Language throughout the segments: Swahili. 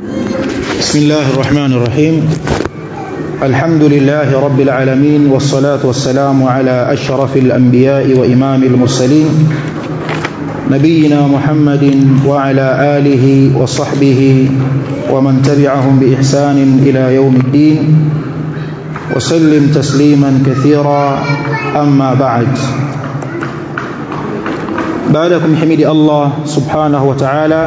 بسم الله الرحمن الرحيم الحمد لله رب العالمين والصلاة والسلام على أشرف الأنبياء وإمام المرسلين نبينا محمد وعلى آله وصحبه ومن تبعهم بإحسان إلى يوم الدين وسلم تسليما كثيرا أما بعد بعدكم حمد الله سبحانه وتعالى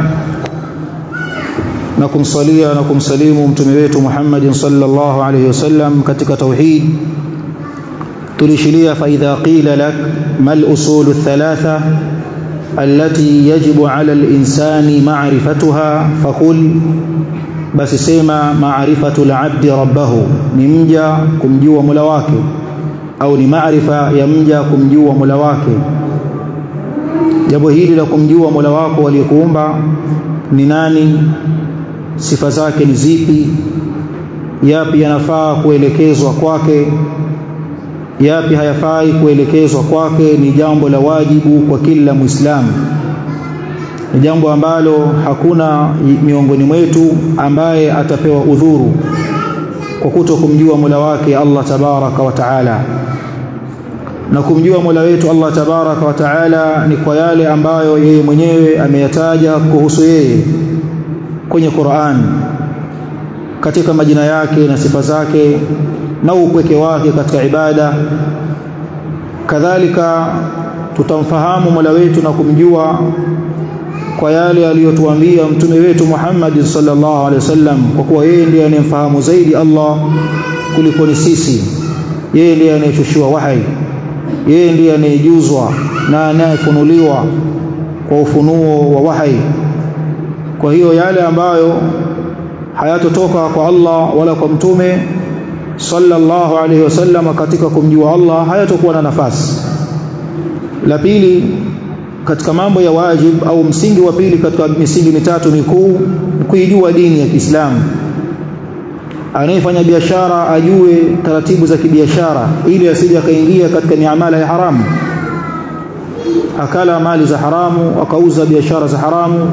na kumsalia na kumsalimu mtume wetu Muhammadin sallallahu alayhi wasallam katika tauhid tulishilia fa idha qila lak mal usul thalatha allati yajibu ala al-insani ma'rifatuha faqul basi sema ma'rifatu al-'abdi rabbahu ni mja kumjua Mola wake au ni maarifa ya mja kumjua Mola wake jambo hili la kumjua Mola wako aliyekuumba ni nani sifa zake ni zipi yapi yanafaa kuelekezwa kwake yapi hayafai kuelekezwa kwake ni jambo la wajibu kwa kila muislamu ni jambo ambalo hakuna miongoni mwetu ambaye atapewa udhuru kwa kuto kumjua Mola wake Allah tabaraka wa taala na kumjua Mola wetu Allah tabaraka wa taala ni kwa yale ambayo yeye mwenyewe ameyataja kuhusu yeye kwenye Qur'an katika majina yake na sifa zake na upweke wake katika ibada kadhalika tutamfahamu Mola wetu na kumjua kwa yale aliyotuambia mtume wetu Muhammad sallallahu alaihi wasallam kwa kuwa yeye ndiye anemfahamu zaidi Allah kuliko ni sisi yeye ndiye anayeshushiwa wahai yeye ndiye anayejuzwa na anayefunuliwa kwa ufunuo wa wahai kwa hiyo yale ambayo hayatotoka kwa Allah wala kwa mtume sallallahu alaihi wasallam katika kumjua Allah hayatokuwa na nafasi la pili katika mambo ya wajib au msingi wa pili katika misingi mitatu mikuu kuijua dini ya Kiislamu anayefanya biashara ajue taratibu za kibiashara ili asije akaingia katika miamala ya haramu akala mali za haramu akauza biashara za haramu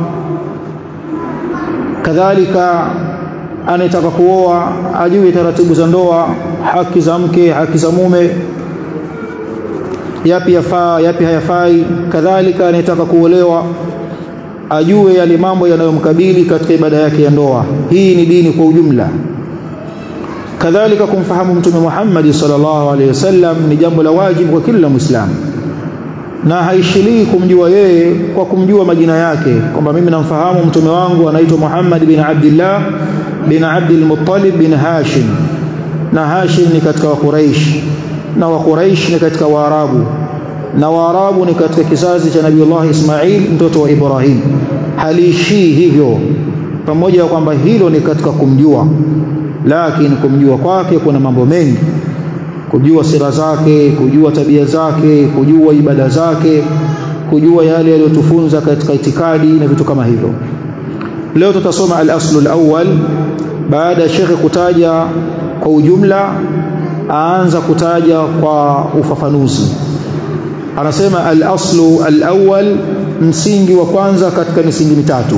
kadhalika anayetaka kuoa ajue taratibu za ndoa haki za mke haki za mume yapi yafaa yapi hayafai kadhalika anayetaka kuolewa ajue yale mambo yanayomkabili katika ibada yake ya ndoa hii ni dini kwa ujumla kadhalika kumfahamu mtume Muhammad sallallahu alaihi wasallam ni jambo la wajibu kwa kila muislamu na haishilii kumjua yeye kwa kumjua majina yake kwamba mimi namfahamu mtume wangu anaitwa Muhammad bin Abdullah bin Abdul Muttalib bin Hashim na Hashim ni katika wa Quraysh na wa Quraysh ni katika Waarabu na Waarabu ni katika kizazi cha Nabiiullah Ismail mtoto wa Ibrahim haliishii hivyo pamoja na kwamba hilo ni katika kumjua lakini kumjua kwake kuna mambo mengi kujua sira zake kujua tabia zake kujua ibada zake kujua yale yaliyotufunza katika itikadi na vitu kama hivyo leo tutasoma al-aslu al-awwal baada ya shekhe kutaja kwa ujumla aanza kutaja kwa ufafanuzi anasema al-aslu al-awwal msingi wa kwanza katika misingi mitatu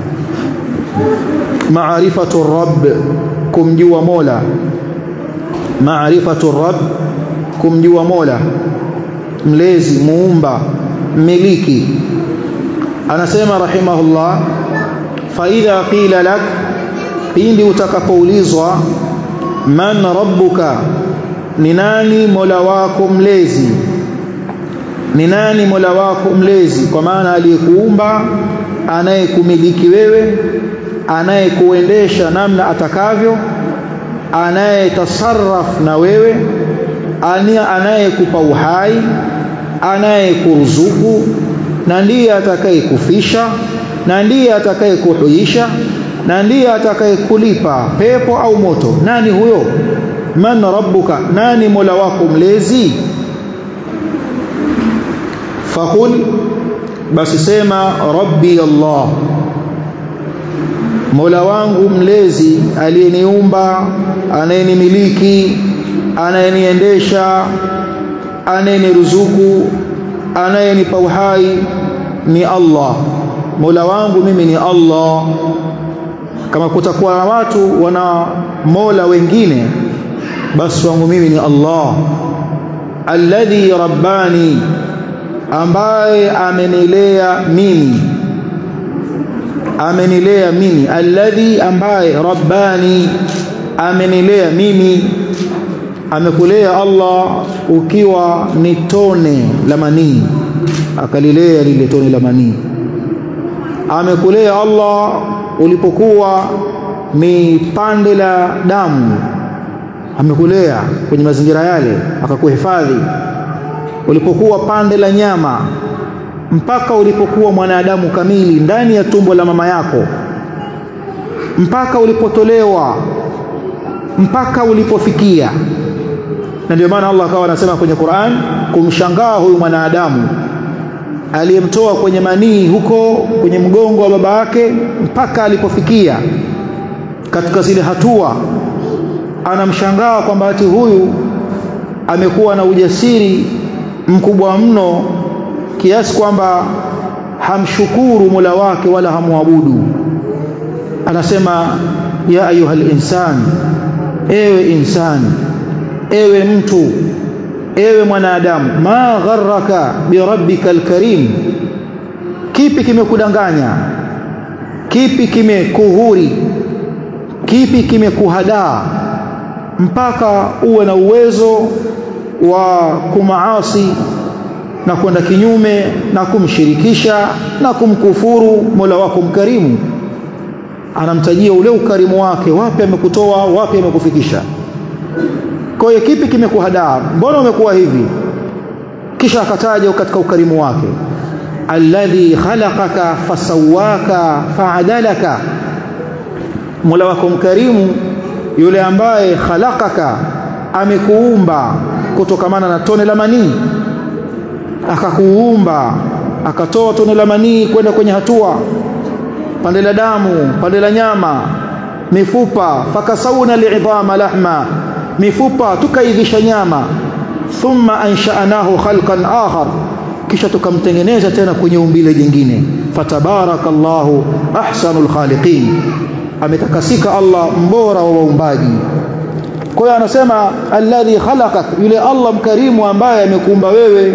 maarifatu rabb kumjua mola maarifatu rabb kumjua mola mlezi muumba mmiliki anasema rahimahullah fa idha qila lak pindi utakapoulizwa man rabbuka ni nani mola wako mlezi ni nani mola wako mlezi kwa maana aliyekuumba anayekumiliki wewe anayekuendesha namna atakavyo anayetasarraf na wewe anayekupa uhai anayekuruzuku na ndiye atakayekufisha na ndiye atakayekuhuisha na ndiye atakayekulipa pepo au moto nani huyo man rabbuka nani mola wako mlezi faqul basi sema rabbi allah mola wangu mlezi aliyeniumba anayenimiliki anayeniendesha anayeniruzuku anayenipa uhai ni Allah mola wangu mimi ni Allah kama kutakuwa na watu wana mola wengine basi wangu mimi ni Allah alladhi rabbani ambaye amenilea mimi amenilea mimi alladhi ambaye rabbani amenilea mimi amekulea Allah ukiwa ni tone la manii akalilea lile tone la manii amekulea Allah ulipokuwa ni pande la damu amekulea kwenye mazingira yale akakuhifadhi ulipokuwa pande la nyama mpaka ulipokuwa mwanadamu kamili ndani ya tumbo la mama yako mpaka ulipotolewa mpaka ulipofikia na ndio maana Allah akawa anasema kwenye Qur'an kumshangaa huyu mwanadamu aliyemtoa kwenye manii huko kwenye mgongo wa baba yake mpaka alipofikia katika zile hatua anamshangaa kwamba ati huyu amekuwa na ujasiri mkubwa mno kiasi kwamba hamshukuru Mola wake wala hamwabudu anasema ya ayuhal insan ewe insani ewe mtu ewe mwanadamu ma gharraka birabbika alkarim kipi kimekudanganya kipi kimekuhuri kipi kimekuhadaa mpaka uwe na uwezo wa kumaasi na kwenda kinyume na kumshirikisha na kumkufuru Mola wako mkarimu anamtajia ule ukarimu wake wapi amekutoa wapi amekufikisha kwa hiyo kipi kimekuhadaa mbona umekuwa hivi kisha akataja katika ukarimu wake alladhi khalaqaka fasawaka faadalaka Mola wako mkarimu yule ambaye khalaqaka amekuumba kutokamana na tone la manii akakuumba akatoa tone la manii kwenda kwenye hatua pande la damu pande la nyama mifupa fakasawna li'idhama lahma mifupa tukaivisha nyama thumma ansha'nahu khalqan akhar kisha tukamtengeneza tena kwenye umbile jingine fatabarakallahu ahsanul khaliqin ametakasika Allah mbora wa waumbaji kwa hiyo anasema alladhi khalaqak yule Allah mkarimu ambaye amekuumba wewe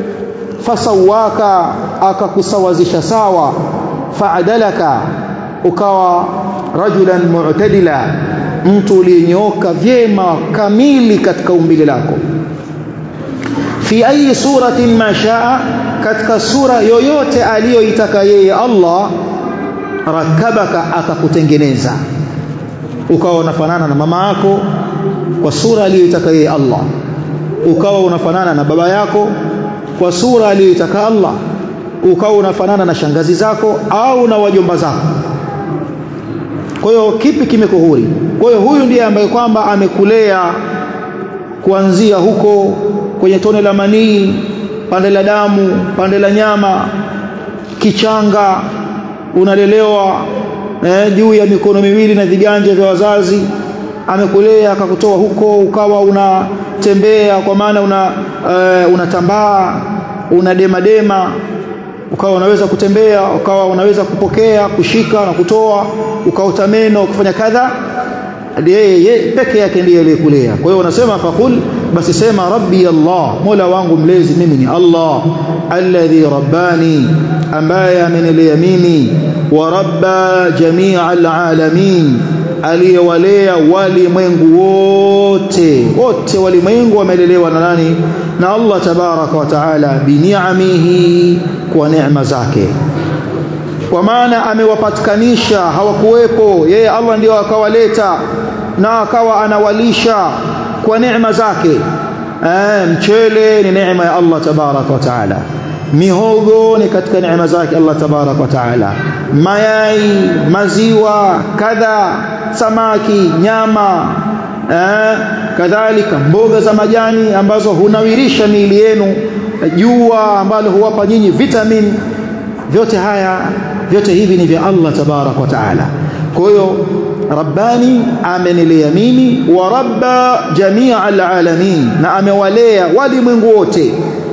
fasawaka akakusawazisha sawa faadalaka ukawa rajulan mu'tadila mtu uliyenyooka vyema kamili katika umbile lako fi ayi suratin ma shaa katika sura yoyote aliyoitaka yeye Allah rakabaka akakutengeneza ukawa unafanana na mama yako kwa sura aliyoitaka yeye Allah ukawa unafanana na baba yako kwa sura aliyoitaka Allah ukawa unafanana na shangazi zako au na wajomba zako kwa hiyo kipi kimekuhuri kwa hiyo huyu ndiye ambaye kwamba amekulea kuanzia huko kwenye tone la manii pande la damu pande la nyama kichanga unalelewa eh, juu ya mikono miwili na viganja vya wazazi amekulea akakutoa huko ukawa unatembea kwa maana una uh, unatambaa unadema dema ukawa unaweza kutembea ukawa unaweza kupokea kushika na kutoa ukaota meno kufanya kadha yeye peke yake ndiye aliyekulea kwa hiyo unasema faqul basi sema rabbi Allah mola wangu mlezi mimi ni Allah alladhi rabbani ambaye amenilea mimi wa rabba jamia alalamin aliyewalea walimwengu wote wote walimwengu wamelelewa na nani na Allah tabaraka wa taala bini'amihi kwa neema zake kwa maana amewapatikanisha hawakuwepo yeye Allah ndio akawaleta na akawa anawalisha kwa neema zake eh, mchele ni neema ya Allah tabaraka wa taala mihogo ni katika neema zake Allah tabaraka wa taala mayai maziwa kadha samaki nyama eh, kadhalika mboga za majani ambazo hunawirisha miili yenu jua ambalo huwapa nyinyi vitamin vyote haya vyote hivi ni vya Allah tabarak wa taala kwa hiyo rabbani amenilea mimi wa rabba jamia alalamin na amewalea walimwengu wote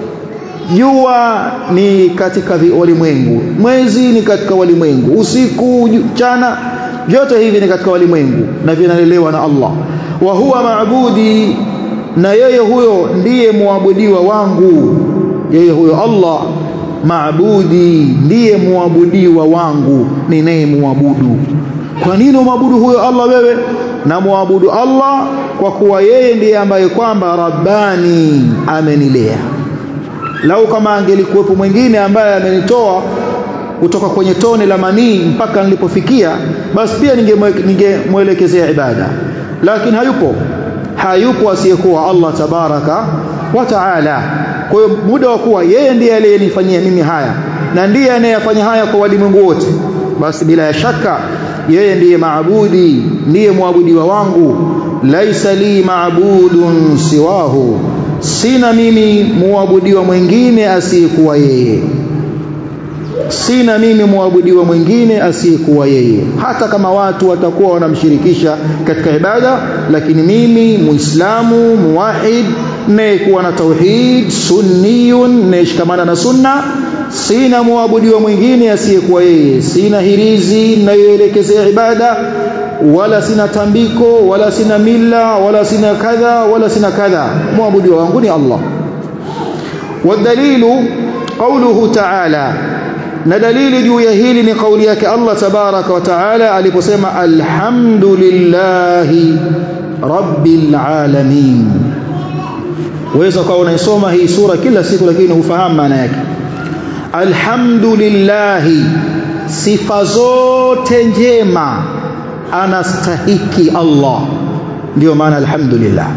jua ni katika walimwengu mwezi ni katika walimwengu usiku mchana vyote hivi ni katika walimwengu na vinalelewa na Allah wa huwa maabudi na yeye huyo ndiye muabudiwa wangu yeye huyo Allah maabudi ndiye muabudiwa wangu ninayemwabudu kwa nini umwabudu huyo Allah wewe na muabudu Allah kwa kuwa yeye ndiye ambaye kwamba rabbani amenilea lau kama angelikuwepo mwingine ambaye amenitoa kutoka kwenye tone la manii mpaka nilipofikia basi pia ningemwelekezea ibada lakini hayupo hayupo asiyekuwa Allah tabaraka wa taala kwa hiyo muda wa kuwa yeye ndiye aliyenifanyia mimi haya na ndiye anayefanya haya kwa walimwengu wote basi bila ya shaka yeye ndiye maabudi ndiye muabudiwa wangu laisa li maabudun siwahu sina mimi muabudiwa mwingine asiyekuwa yeye sina mimi muabudiwa mwingine asiyekuwa yeye hata kama watu watakuwa wanamshirikisha katika ibada lakini mimi muislamu muwahid nayekuwa na tauhid sunniyun nayeshikamana na sunna sina muabudiwa mwingine asiyekuwa yeye sina hirizi nayoelekezea ibada wala sina tambiko wala sina mila wala sina kadha wala sina kadha muabudiwa wangu ni Allah والدليل قوله تعالى na dalili juu ya hili ni kauli yake Allah tabaraka wa taala aliposema alhamdulillahi rabbil alamin waweza ukawa unaisoma hii sura kila siku lakini hufahamu maana yake alhamdulillahi sifa zote njema anastahiki Allah ndio maana alhamdulillah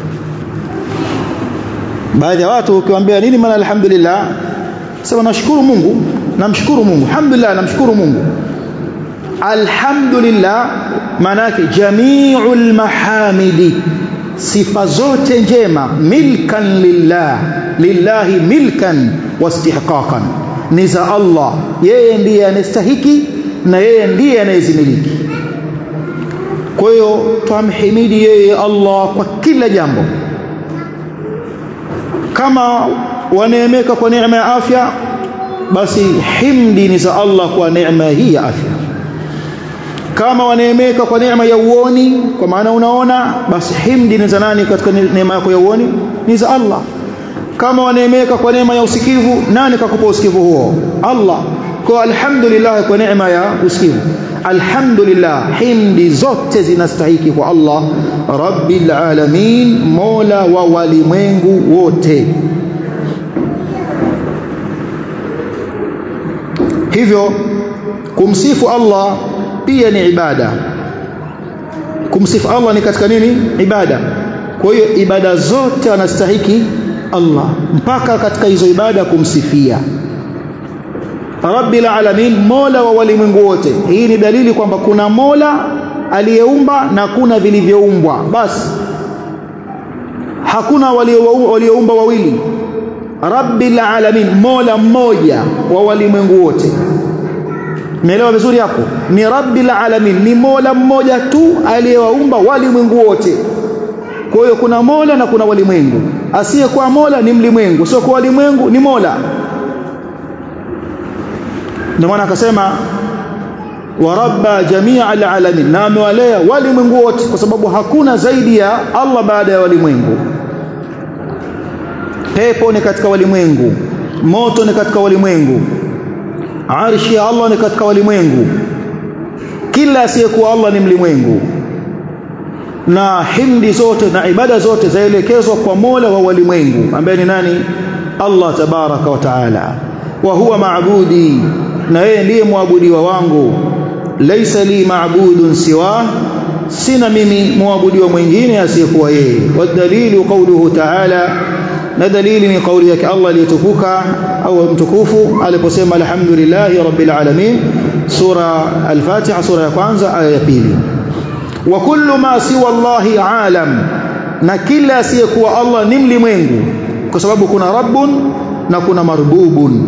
baadhi ya watu ukiwaambia nini maana alhamdulillah sema nashukuru Mungu namshukuru Mungu alhamdulillah namshukuru Mungu alhamdulillah maana yake jami'ul mahamidi sifa zote njema milkan lillah lillahi milkan wastihqaqan ni za Allah yeye ndiye anastahiki na yeye ndiye anayezimiliki kwa hiyo tumhimidi yeye Allah kwa kila jambo kama waneemeka kwa neema ya afya basi himdi ni za Allah kwa neema hii ya afya kama waneemeka kwa neema ya uoni kwa maana unaona basi himdi ni za nani katika neema yako ya uoni ni za Allah kama waneemeka kwa neema ya usikivu nani kakupa usikivu huo Allah kwa alhamdulillah kwa neema ya usikivu alhamdulillah himdi zote zinastahiki kwa Allah rabbil alamin mola wa walimwengu wote hivyo kumsifu Allah pia ni ibada kumsifu Allah ni katika nini ibada kwa hiyo ibada zote anastahiki Allah mpaka katika hizo ibada kumsifia Rabbil alamin Mola wa walimwengu wote hii ni dalili kwamba kuna Mola aliyeumba na kuna vilivyoumbwa basi hakuna walioumba wawili Rabbil alamin Mola mmoja wa walimwengu wote Umeelewa vizuri hapo ni Rabbil alamin ni Mola mmoja tu aliyewaumba walimwengu wote kwa hiyo kuna Mola na kuna walimwengu asiyekuwa Mola ni mlimwengu sio kwa walimwengu ni Mola ndio maana akasema wa rabba jamia alalamin na amewalea walimwengu wote kwa sababu hakuna zaidi ya Allah baada ya walimwengu pepo ni katika walimwengu moto ni katika walimwengu arshi ya Allah ni katika walimwengu kila asiyekuwa Allah ni mlimwengu na himdi zote na ibada zote zaelekezwa kwa Mola wa walimwengu ambaye ni nani Allah tabaraka wa taala wa huwa maabudi na yeye ndiye muabudiwa wangu laisa li maabudun siwa sina mimi muabudiwa mwingine asiyekuwa yeye wadalilu qawluhu ta'ala na dalili ni kauli yake Allah aliyetukuka au mtukufu aliposema alhamdulillahi rabbil alamin sura al-fatiha sura ya kwanza aya ya pili wa kullu ma siwa Allahi alam na kila asiyekuwa Allah ni mlimwengu kwa sababu kuna rabbun na kuna marbubun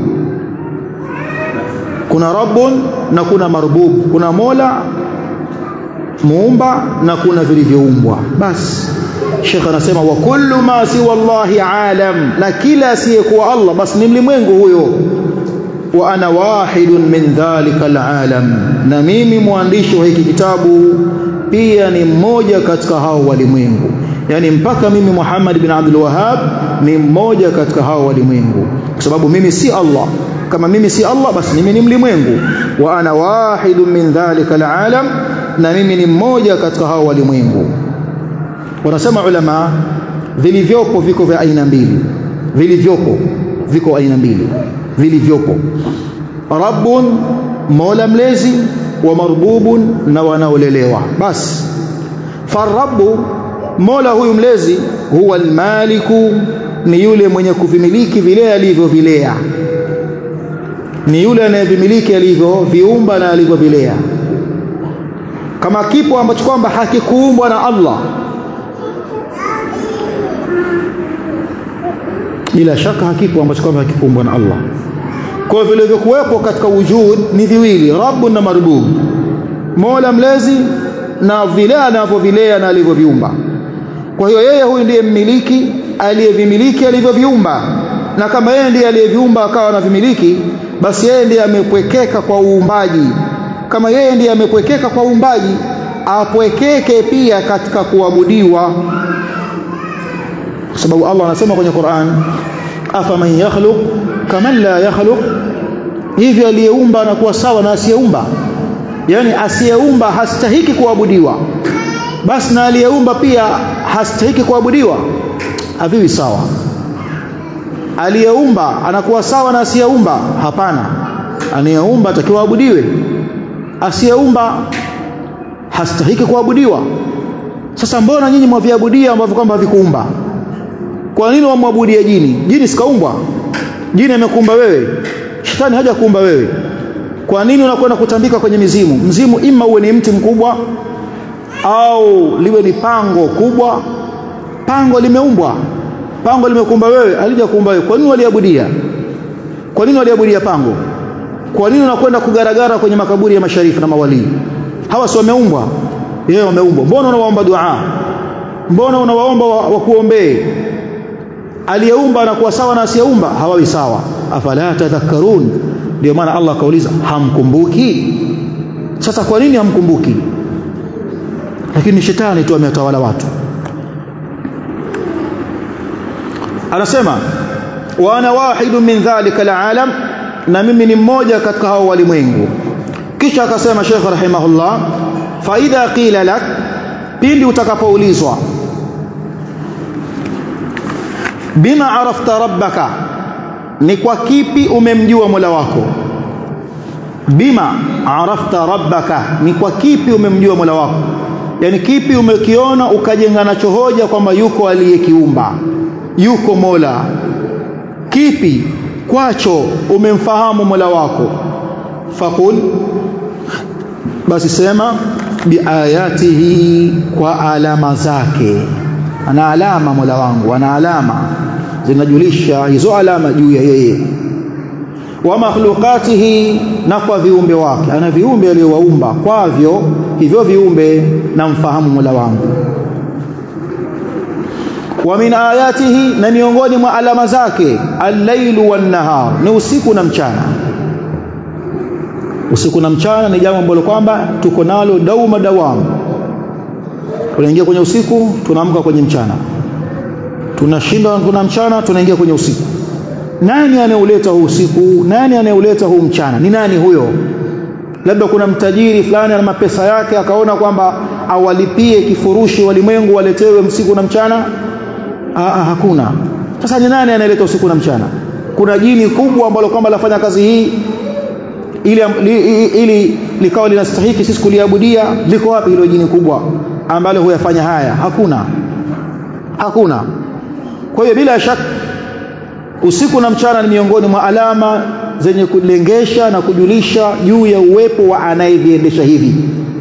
kuna rabbun na kuna marbub kuna mola muumba na kuna vilivyoumbwa basi Sheikh anasema wa kullu ma siwa Allahi alam na kila asiyekuwa Allah basi ni mlimwengu huyo wa ana wahidun min dhalika alalam na mimi mwandishi wa hiki kitabu pia ni mmoja katika hao walimwengu yani mpaka mimi Muhammad bin Abdul Wahhab ni mmoja katika hao walimwengu kwa sababu mimi si Allah kama mimi si Allah basi mimi ni mlimwengu wa ana wahidun min dhalika alalam na mimi ni mmoja katika hao walimwengu wanasema ulama vilivyopo viko vya aina mbili vilivyopo viko aina mbili vilivyopo rabbun mola mlezi wa marbubun na wanaolelewa basi farabbu mola huyu mlezi huwa almaliku ni yule mwenye kuvimiliki vile alivyovilea ni yule anayevimiliki alivyo viumba na alivyovilea kama kipo ambacho kwamba hakikuumbwa na Allah bila shaka hakipo ambacho kwamba hakikuumbwa na Allah kwa hivyo vilivyokuwepo katika wujud ni viwili rabbun na marbub mola mlezi na vile anavyovilea na alivyoviumba kwa hiyo yeye huyu ndiye mmiliki aliyevimiliki alivyoviumba na kama yeye ndiye aliyeviumba akawa anavimiliki basi yeye ndiye amepwekeka kwa uumbaji kama yeye ndiye amepwekeka kwa uumbaji apwekeke pia katika kuabudiwa kwa sababu Allah anasema kwenye Qur'an afaman yakhluq kaman la yakhluq hivi aliyeumba anakuwa sawa na asiyeumba yani asiyeumba hastahiki kuabudiwa basi na aliyeumba pia hastahiki kuabudiwa haviwi sawa aliyeumba anakuwa sawa na asiyeumba hapana anayeumba atakiwa abudiwe asiyeumba hastahiki kuabudiwa sasa mbona nyinyi mwaviabudia ambavyo kwamba havikuumba kwa nini wamwabudia jini jini sikaumbwa jini amekuumba wewe shetani haja kuumba wewe kwa nini unakwenda kutambika kwenye mizimu mzimu ima uwe ni mti mkubwa au liwe ni pango kubwa pango limeumbwa pango limekuumba wewe alija kuumba wewe kwa nini waliabudia kwa nini waliabudia pango kwa nini unakwenda kugaragara kwenye makaburi ya masharifu na mawalii hawa si wameumbwa yeye wameumbwa mbona unawaomba dua mbona unawaomba wakuombee wa aliyeumba anakuwa sawa na asiyeumba hawawi sawa afala tadhakkarun ndio maana Allah akauliza hamkumbuki sasa kwa nini hamkumbuki lakini shetani tu ametawala watu anasema wa ana wahidu min dhalika alalam na mimi ni mmoja katika hao walimwengu kisha akasema Sheikh rahimahullah fa idha qila lak pindi utakapoulizwa bima arafta rabbaka ni kwa kipi umemjua Mola wako bima arafta rabbaka ni kwa kipi umemjua Mola wako yani kipi umekiona ukajenga nacho hoja kwamba yuko aliyekiumba yuko Mola kipi kwacho umemfahamu Mola wako fakul basi sema biayatihi kwa alama zake ana alama Mola wangu ana alama zinajulisha hizo alama juu ya yeye wa makhluqatihi na kwa viumbe wake ana viumbe aliyowaumba kwavyo hivyo viumbe namfahamu Mola wangu wa min ayatihi na miongoni mwa alama zake al-lailu wan-nahar ni usiku na mchana usiku na mchana ni jambo ambalo kwamba tuko nalo dauma dawamu tunaingia kwenye usiku tunaamka kwenye mchana tunashinda kuna mchana tunaingia kwenye usiku nani anayeuleta huu usiku nani anayeuleta huu mchana ni nani huyo labda kuna mtajiri fulani ana mapesa yake akaona kwamba awalipie kifurushi walimwengu waletewe usiku na mchana Aa, hakuna sasa ni nani anayeleta usiku na mchana kuna jini kubwa ambalo kwamba lafanya kazi hii ili, ili, ili likawa linastahiki sisi kuliabudia liko wapi hilo jini kubwa ambalo huyafanya haya hakuna hakuna kwa hiyo bila shaka usiku na mchana ni miongoni mwa alama zenye kulengesha na kujulisha juu ya uwepo wa anayeviendesha hivi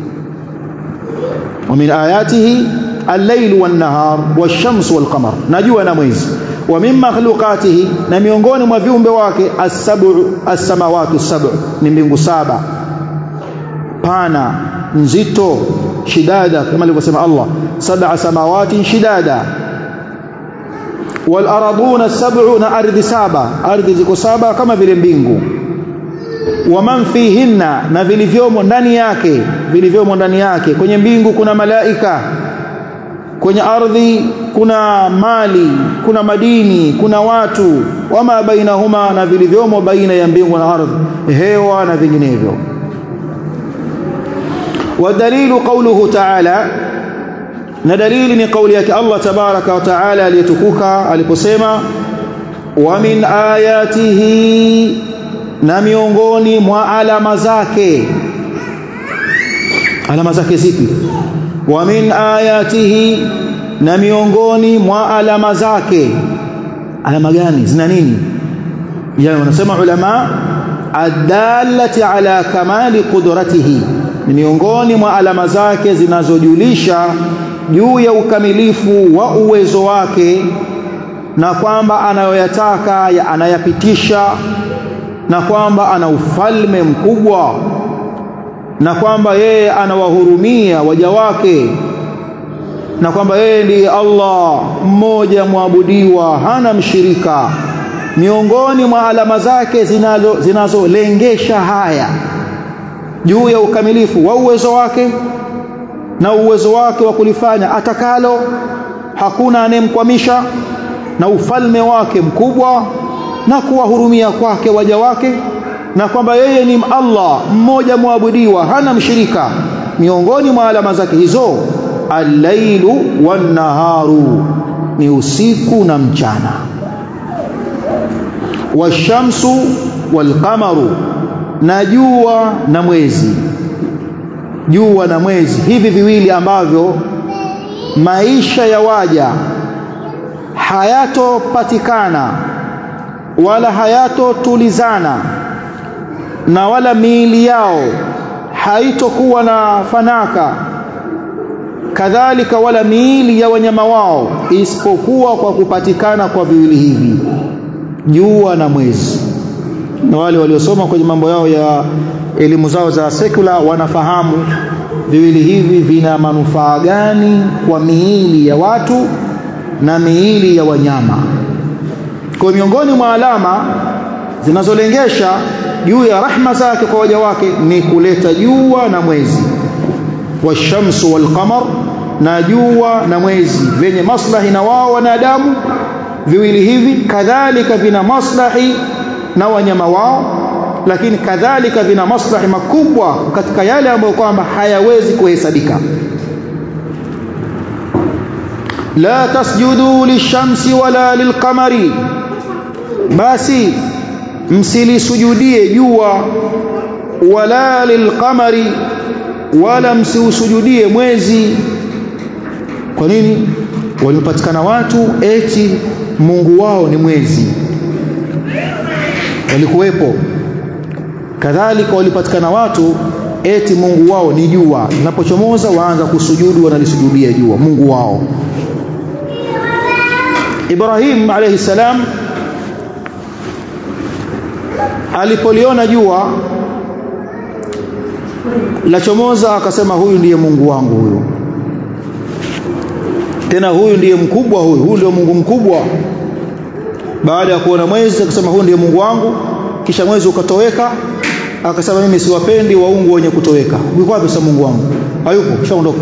wa min ayatihi al-layl wan-nahar wash-shams wal-qamar najua na mwezi wa min makhluqatihi na miongoni mwa viumbe wake as-sab'u as-samawati as-sab'u ni mbingu saba pana nzito shidada kama alivyosema Allah sab'a samawati shidada wal araduna sab'u na ardhi saba ardhi ziko saba kama vile mbingu wa man fihinna na vilivyomo ndani yake vilivyomo ndani yake kwenye mbingu kuna malaika kwenye ardhi kuna mali kuna madini kuna watu wama bainahuma na vilivyomo baina ya mbingu na ardhi hewa na vinginevyo ودليل قوله تعالى na dalili ni kauli yake Allah tabaraka wa taala aliyetukuka aliposema wa min ayatihi na miongoni mwa alama zake alama zake zipi wa min ayatihi na miongoni mwa alama zake alama gani zina nini yani wanasema ulama adallati ala kamali qudratihi ni miongoni mwa alama zake zinazojulisha juu ya ukamilifu wa uwezo wake na kwamba anayoyataka ya anayapitisha na kwamba ana ufalme mkubwa na kwamba yeye anawahurumia waja wake na kwamba yeye ndiye Allah mmoja mwabudiwa hana mshirika miongoni mwa alama zake zinazolengesha zinazo haya juu ya ukamilifu wa uwezo wake na uwezo wake wa kulifanya atakalo hakuna anemkwamisha na ufalme wake mkubwa na kuwahurumia kwake waja wake na kwamba yeye ni Allah mmoja mwabudiwa hana mshirika miongoni mwa alama zake hizo al-lailu wan-naharu ni usiku na mchana washamsu wal-qamaru na jua na mwezi jua na mwezi hivi viwili ambavyo maisha ya waja hayatopatikana wala hayatotulizana na wala miili yao haitokuwa na fanaka kadhalika wala miili ya wanyama wao isipokuwa kwa kupatikana kwa viwili hivi jua na mwezi na wale waliosoma kwenye mambo yao ya elimu zao za sekula wanafahamu viwili hivi vina manufaa gani kwa miili ya watu na miili ya wanyama kwa miongoni mwa alama zinazolengesha juu ya rahma zake kwa waja wake ni kuleta jua na mwezi washamsu walqamar na jua na mwezi vyenye maslahi na wao wanadamu viwili hivi kadhalika vina maslahi na wanyama wao lakini kadhalika vina maslahi makubwa katika yale ambayo kwamba hayawezi kuhesabika la tasjudu lishamsi wala lilqamari basi msilisujudie jua wala lilqamari wala msiusujudie mwezi kwa nini walipatikana watu eti Mungu wao ni mwezi walikuwepo kadhalika walipatikana watu eti Mungu wao ni jua linapochomoza waanza kusujudu wanalisujudia jua Mungu wao Ibrahim alayhi salam alipoliona jua la chomoza akasema huyu ndiye Mungu wangu huyu tena huyu ndiye mkubwa huyu huyu ndio Mungu mkubwa baada ya kuona mwezi akasema huyu ndiye Mungu wangu kisha mwezi ukatoweka akasema mimi siwapendi waungu wenye kutoweka yuko wapi sasa Mungu wangu hayupo kishaondoka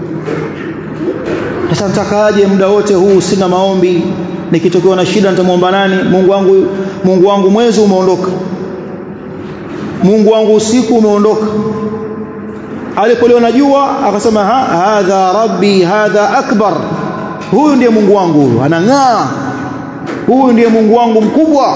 sasa nitakaje muda wote huu sina maombi nikitokewa na shida nitamwomba nani Mungu wangu Mungu wangu mwezi umeondoka Mungu wangu usiku umeondoka alipoliona jua akasema ha, hadha rabbi hadha akbar huyu ndiye Mungu wangu huyu anang'aa huyu ndiye Mungu wangu mkubwa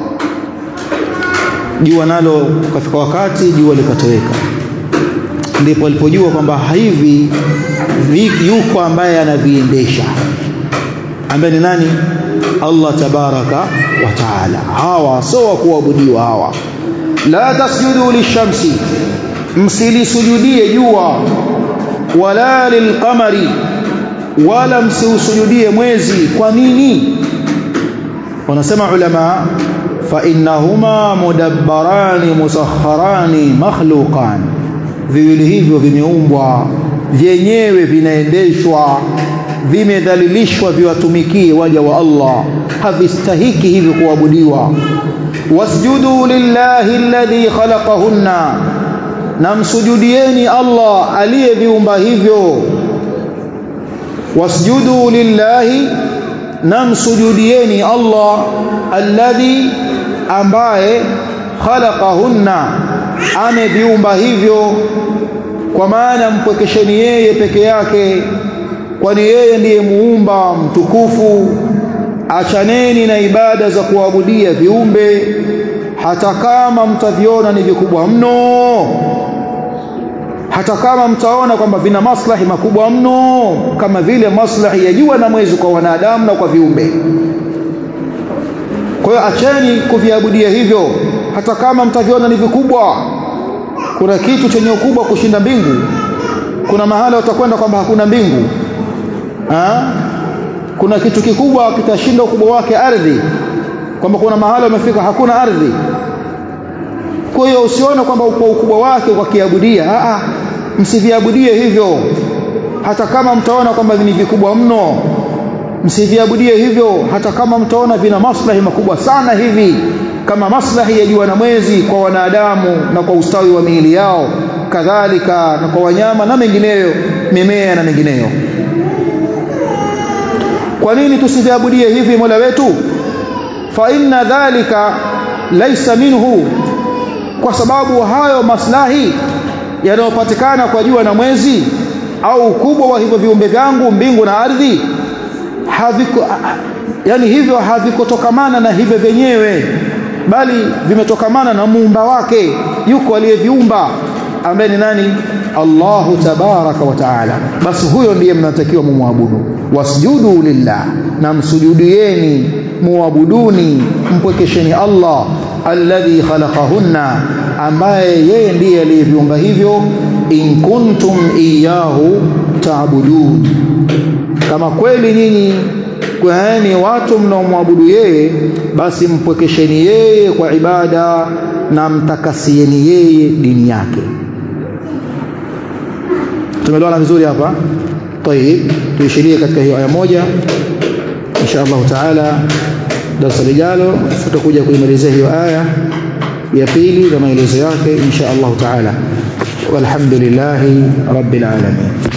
jua nalo kafika wakati jua likatoweka ndipo alipojua kwamba hivi yuko ambaye anaviendesha ambaye ni nani Allah tabaraka wa taala hawa sio wa kuabudiwa hawa la tasjudu lishamsi msilisujudie jua wala lilqamari wala msiusujudie mwezi kwa nini wanasema ulama fa innahuma mudabbarani musakharani makhluqan viwili hivyo vimeumbwa vyenyewe vinaendeshwa vimedhalilishwa viwatumikie waja wa Allah havistahiki hivyo kuabudiwa wasjudu lillahi alladhi khalaqahunna na msujudieni Allah aliyeviumba hivyo wasjudu lillahi na msujudieni Allah alladhi ambaye khalaqahunna ameviumba hivyo kwa maana mpwekesheni yeye peke yake kwani yeye ndiye muumba mtukufu achaneni na ibada za kuabudia viumbe hata kama mtaviona ni vikubwa mno hata kama mtaona kwamba vina maslahi makubwa mno kama vile maslahi ya jua na mwezi kwa wanadamu na kwa viumbe kwa hiyo acheni kuviabudia hivyo hata kama mtaviona ni vikubwa kuna kitu chenye ukubwa kushinda mbingu kuna mahala utakwenda kwamba hakuna mbingu ha? kuna kitu kikubwa kitashinda ukubwa wake ardhi kwamba kuna mahala umefika hakuna ardhi kwa hiyo usione kwamba kwa ukubwa wake kwa kiabudia a msiviabudie hivyo hata kama mtaona kwamba ni vikubwa mno msiviabudie hivyo hata kama mtaona vina maslahi makubwa sana hivi kama maslahi ya jua na mwezi kwa wanadamu na kwa ustawi wa miili yao kadhalika na kwa wanyama na mengineyo mimea na mengineyo kwa nini tusiviabudie hivi Mola wetu fa inna dhalika laysa minhu kwa sababu hayo maslahi yanayopatikana kwa jua na mwezi au ukubwa wa hivyo viumbe vyangu mbingu na ardhi haviko yani hivyo havikotokamana na hivyo vyenyewe bali vimetokamana na muumba wake yuko aliyeviumba ambaye ni nani Allahu tabaraka wa taala basi huyo ndiye mnatakiwa mumwabudu wasjudu lillah na msujudieni muabuduni mpwekesheni Allah alladhi khalaqahunna ambaye yeye ndiye aliyeviumba hivyo in kuntum iyahu taabudun kama kweli nyinyi kwani watu mnaomwabudu yeye basi mpwekesheni yeye kwa ibada na mtakasieni yeye dini yake tumeelewana vizuri hapa طيب tuishirie katika hiyo aya moja insha Allah taala darasa lijalo tutakuja kuimalizia hiyo aya ya pili na maelezo yake insha Allah taala walhamdulillahi rabbil alamin